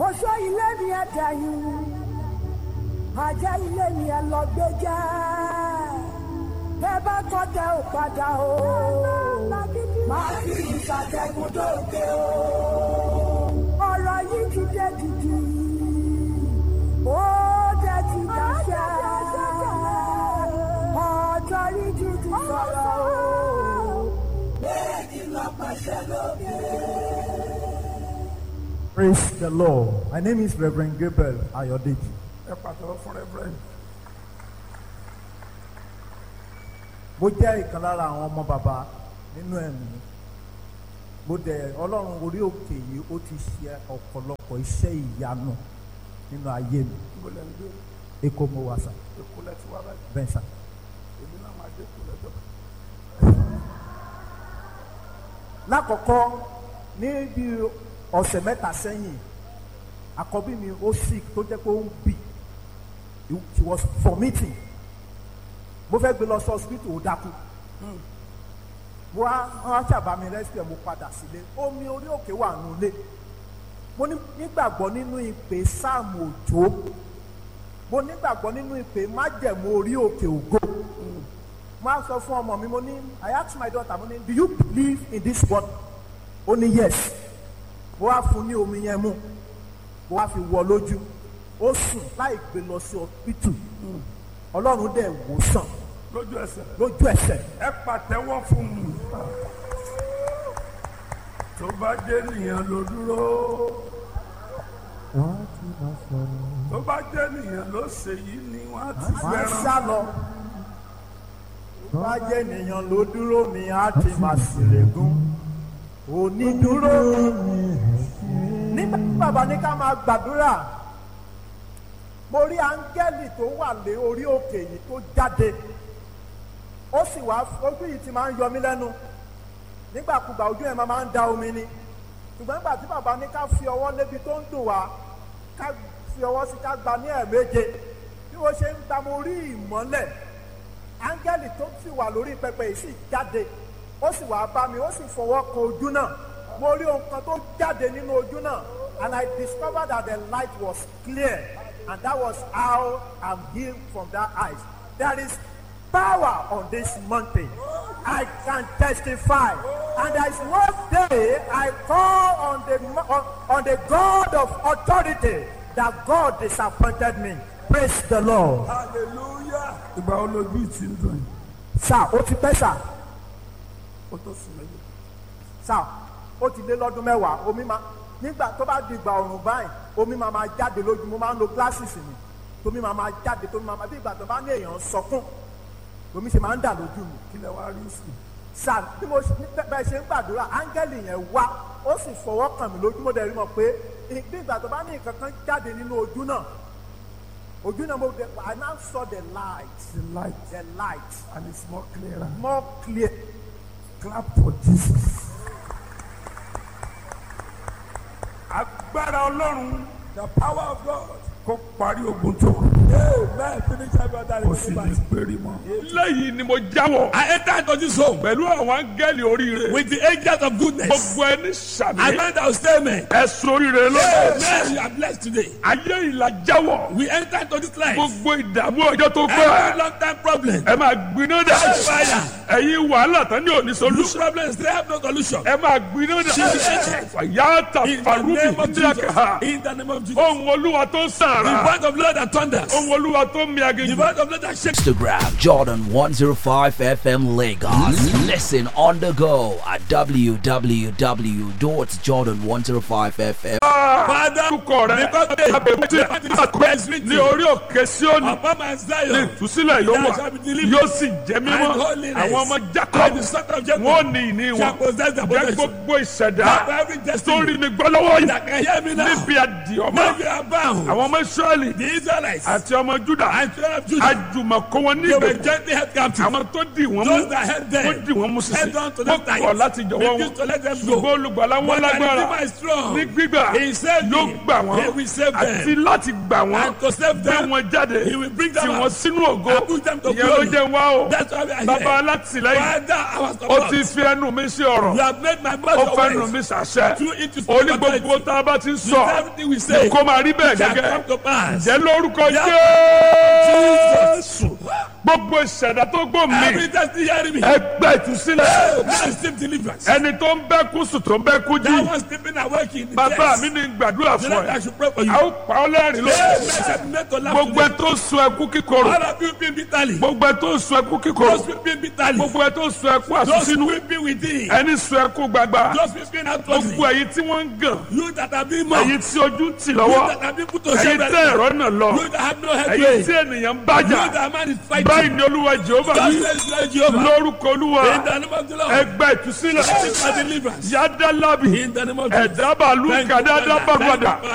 oṣó ilé mi ẹ dẹ̀yìn ajá ilé mi ẹ lọ gbé jẹ́ tẹ bá tọ́jà ò padà o máa fi ìṣàtẹ̀gùn dóde o ọ̀rọ̀ yìí ti dé dìdì ó dé ti dáṣẹ́ ọjọ́ yìí ti ti sọ̀rọ̀ o bẹ́ẹ̀ ni lọ́pàṣẹ lókè. Praise the Lord. My name is Reverend Gabriel Ayodeji. ẹ pàtẹ́wọ́ fún reverend Mo jẹ́ ìkan lára àwọn ọmọ bàbá nínú ẹ̀mí. Mo dẹ̀ Ọlọ́run orí òkè yìí ó ti ṣe ọ̀pọ̀lọpọ̀ iṣẹ́ ìyanu nínú ayé mi. níbo lẹ́ ń gbé Èkó mo wà sà, èkó lẹ́tí wá báyìí bẹ́ẹ̀ sà. èmi náà máa dé èkó lẹ́jọ́ kan. Lákọ̀ọ́kọ́ ní bí ọ̀sẹ̀ mẹ́ta sẹ́yìn, àkọ́bí mi ó sick tó jẹ́ pé ó ń bì. She was vomiting. Mo fẹ́ gbé lọ sí hospital ó dákú. mo wá wọn ṣàbá mi rescue mo padà sílé omi orí òkè wà nulẹ̀ mo ní- nígbàgbọ́ nínú ìpè sáàmù òjò mo nígbàgbọ́ nínú ìpè májẹ̀mú orí òkè ògo mo á sọ fún ọmọ mi mo ní I ask my daughter mo ní do you believe in this word ó ní yes mo wá fún ní omi yẹn mu mo wá fi wọ lójú ó sùn láì gbé lọ sí hospital ọlọ́run dẹ̀ wò sàn lójú ẹsẹ̀ lójú ẹsẹ̀ ẹ pàtẹ́wọ́ fún mi tó bá jẹ́ nìyẹn ló dúró tó bá jẹ́ nìyẹn ló ṣe yìí ni wọ́n á ti máa ń fẹ́ràn sá lọ. Tó bá jẹ́ ènìyàn ló dúró mi á ti máa ṣèlégún. Onídúró nígbà tí bàbá ní ká máa gbàdúrà. Mo rí áńgẹ́lì tó wà lé orí òkè yìí tó jáde. Ó sì wá ojú yìí ti máa ń yọ mí lẹ́nu. Nígbàkúgbà ojú ẹ̀ máa ń da omi ni. Ṣùgbọ́n nígbà tí bàbá ní ká fi ọwọ́ lébi tó ń dùn wá ká fi ọwọ́ sí ká gba ní ẹ̀ẹ̀méje bí wọ́n ṣe ń gba mo rí ìmọ́lẹ̀ áńgẹ́lì tó sì wà lórí pẹpẹ yìí sì jáde ó sì wá bá mi ó sì fọwọ́ kan ojú náà mo rí ohun kan tó jáde nínú ojú náà and I discovered that the light was clear and that was how I'm healed from that eyes there is power on this mountain I can testify and there is one day I call on the on, on the God of authority that God disappointed me praise the Lord. hallelujah ìgbà wo lójú ìtì ń dùn yìí sá ó ti pẹ́ sá ó tó sùn méjì sá ó ti lé lọ́dún mẹ́wàá omi máa nígbà tó bá di ìgbà ọ̀rùn báyìí omi máa máa jáde lójú mo máa ń lo glasses mi tómi máa máa jáde tómi máa máa bí ìgbà tó bá ní èèyàn sọkún omi ṣe máa ń dà lójú mi kí lẹ wá rí sí sá bí mo ṣe- bí bẹ́ẹ̀ ṣe ń gbàdúrà áńgẹ́lì yẹn wá ó sì fọwọ́ kàn mí lójú mo dẹ̀ rí mọ̀ pé bí ìgbà tó bá ní nǹkan kan jáde nínú ojú náà ojú náà mo dẹ̀ I now saw the light the light the light and it's more clearer more clear clap for Jesus. agbára ọlọ́run the power of God kó parí ogun tó kù Amen. Finish every other kó sì ní péré mọ́. lẹ́yìn ni mo jáwọ́ I enter into this home pẹ̀lú àwọn áńgẹ́lì oríire with the angels of goodness. gbogbo ẹni I sàmì know that will stay me. ẹ̀sùn oríire lọ́dọ̀ Amen. You are blessed today. ayé ìlà jáwọ́ We enter into this life. gbogbo ìdààmú ọjọ́ tó Every pẹ́ long time problem. ẹ máa gbiná dà Fire. ẹ̀yin wàhálà tán ní òní Loose solution problems, they have no solution. ẹ máa gbiná dà fàyàtà In the farubi name of Jesus. díàkà In the name of Jesus. ohun olúwa tó The sàrà voice of Lord that thunders. ohun olúwa tó mi The aginjù voice of Lord that shakes. Instagram Jordan 105 FM Lagos. Listen on the go at www.jordan105fm. Father, orúkọ rẹ because they abẹ́bùtì àpẹ́ ní orí òkè síónì upon my ní Zion. ìtúsílẹ̀ yóò wà yóò sì jẹ́ mímọ́ And holiness. àwọn ọmọ And Jacob the son of Jacob wọ́n ní ìní shall wọn possess the jẹ́ possession. gbogbo ìṣẹ̀dá Have every tó destiny rí mi gbọ́ lọ́wọ́ yìí that can hear me now. níbi àdì ọmọ Now you are bound. àwọn ọmọ Ísírẹ́lì The Israelites àti ọmọ Júdà and children of Judah. àjùmọ̀kọ́ wọn They were níbẹ̀ gently held captive. àwọn tó dì wọ́n mú Those that held them. wọ́n dì wọ́n mú sísè Held on to wọ́n them tight. kọ̀ láti jọ̀wọ́ Refused to wọn let them go. ṣùgbọ́n olùgbàlà wọn But the lágbára Redeemer is strong. ní gbígbà He saved yóò me. gbà wọ́n He will save them. àti láti gbà wọ́n And to save gbé them, wọn jáde He will bring them tì out. wọ́n sínú ògo And put them to ìyẹn ló glory. jẹ́ wá o That's why we are bàbá here. láti alátìlẹ́yìn Father, our ó ti support. fi ẹnu mi sí ọ̀rọ̀ You have made my ó mouth fẹ́ your nu mi ways. sàṣẹ Through it to ó ní speak gbogbo authority. tá a bá ti ń With sọ everything we say, kó máa rí bẹ́ẹ̀ shall gẹ́gẹ́ come to pass. jẹ́ lórúkọ Yeah. Jésù gbogbo ìṣẹ̀dá tó gbò mí Every time you hear me, ẹgbẹ́ ìtúsílẹ̀ now receive deliverance. ẹni tó ń bẹ́ kú sùn tó ń bẹ́ kú That jí one sleeping awake in the bàbá chest. mi ní gbàdúrà The fún Lord, I ẹ should pray for you. a ó pa ọ́ lẹ́rìn lórí Amen. Shall be made to laugh gbogbo ẹ today. tó sun ẹkú kíkorò All of you weeping bitterly. gbogbo ẹ tó sun ẹkú kíkorò Those weeping bitterly. gbogbo ẹ tó sun ẹkú Those àsúnsínú weeping within. ẹni sun ẹkú gbagba Those weeping outwardly. gbogbo ẹ̀yin tí wọ́n ń gàn You that have been mocked. ẹ̀yin tí ojú ń tì You lọ́wọ́ that have been put to ẹ̀yin shame. tẹ́ ẹ̀rọ náà lọ You that have no head ẹ̀yin way. tí ènìyàn ń You bájà that man is fighting. báyìí ni olúwa jehova God wí says, Lord Jehovah. lórúkọ olúwa In the name of the Lord. ẹgbẹ́ ìtúsílẹ̀ Seek my deliverance. yádá lábì In the name of Jesus. ẹ̀dá bàálù Thank you, kàdá Father. dábàgbàdà. Thank you,